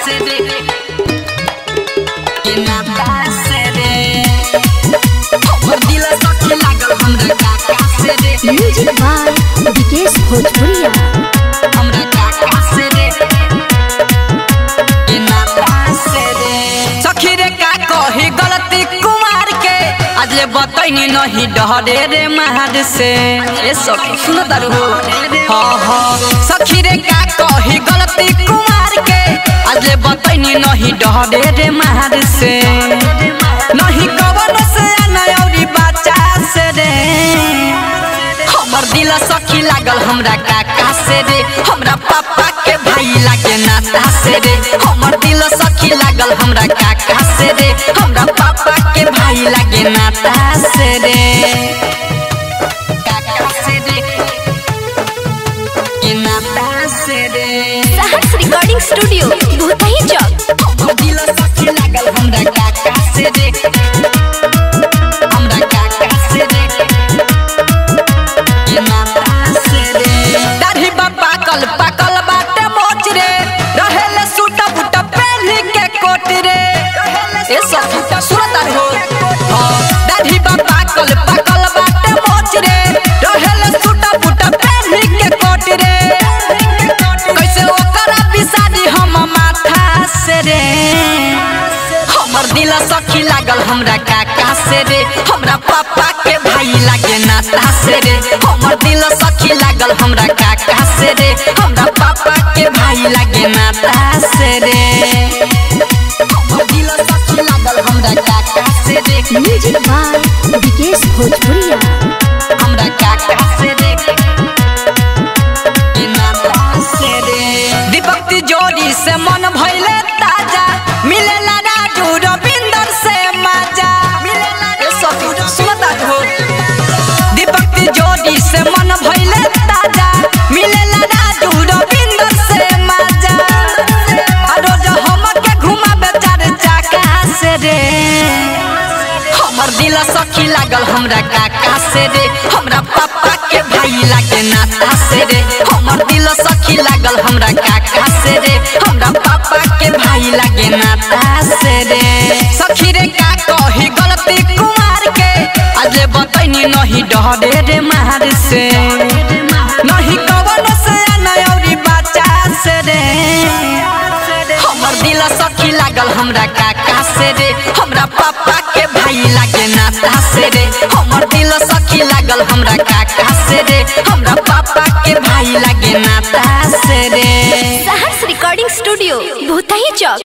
से रे के नाता से रे हमर दिल सखी लागल हमरा काका से रे म्यूजिक बाय विकेश भोजपुरिया हमरा काका से रे के नाता से रे सखी रे का कही गलती कुमार के आज ले बतैनी नहीं डरे रे महाद से ए सखी सुन तारू हो हाँ हाँ सखी रे का कही गलती कुमार के आज ले बतैनी नहीं डरे रे महाद से नहीं कवन से नयौरी बच्चा से रे हमर दिल सखी लागल हमरा काका से रे हमरा पापा के भाई लागे नाता से रे हमर दिल सखी लागल हमरा काका से रे हमरा पापा के भाई लागे नाता से रे काका से रे के नाता से रे सहर्ष रिकॉर्डिंग स्टूडियो भूतही चौक हमर दिल सखी लागल हमरा काका से रे हमरा काका से रे ये माता से रे दाढ़ी बा पाकल पाकल बाटे मोच रे रहेले सूटा बूटा पहनी के कोट रे ए सब सूटा सुरत हो हाँ दाढ़ी बा पाकल पाकल बाटे मोच रे रहेले सूटा बूटा पहनी के कोट रे कैसे ओकरा बिसादी हम माथा से रे हमर दिल सखी लागल हमरा काका से रे हमरा पापा के भाई लागे नाता से रे हमर दिल सखी लागल हमरा काका से रे हमरा पापा के भाई लागे नाता से रे हमर दिल सखी लागल हमरा काका से रे म्यूजिक बाय विकेश भोजपुरिया हमरा काका से रे ये नाता से रे दीपक तिजोरी से मन भइले ताजा मिलेला राजू रविंदर से मजा मिलेला ए सखी सुनता हो दीपक तिजोरी से मन भइले ताजा मिलेला राजू रविंदर से मजा आ रोज हमके घुमाबे चार चाका से रे हमर दिल सखी लागल हमरा काका से रे हमरा पापा के भाई लागे नाता से रे हमर दिल सखी लागल हमरा काका से रे हमरा पापा के भाई लागे नाता से रे सखी रे का कही गलती कुमार के आज ले बतैनी नहीं डरे रे मार से नहीं कवन से नयौरी बच्चा से रे हमर दिल सखी लागल हमरा काका से रे हमरा पापा के भाई लागे नाता से रे हमर दिल सखी लागल हमरा काका से रे हमरा पापा के भाई लागे नाता से रे सहर्ष रिकॉर्डिंग स्टूडियो भूतही चौक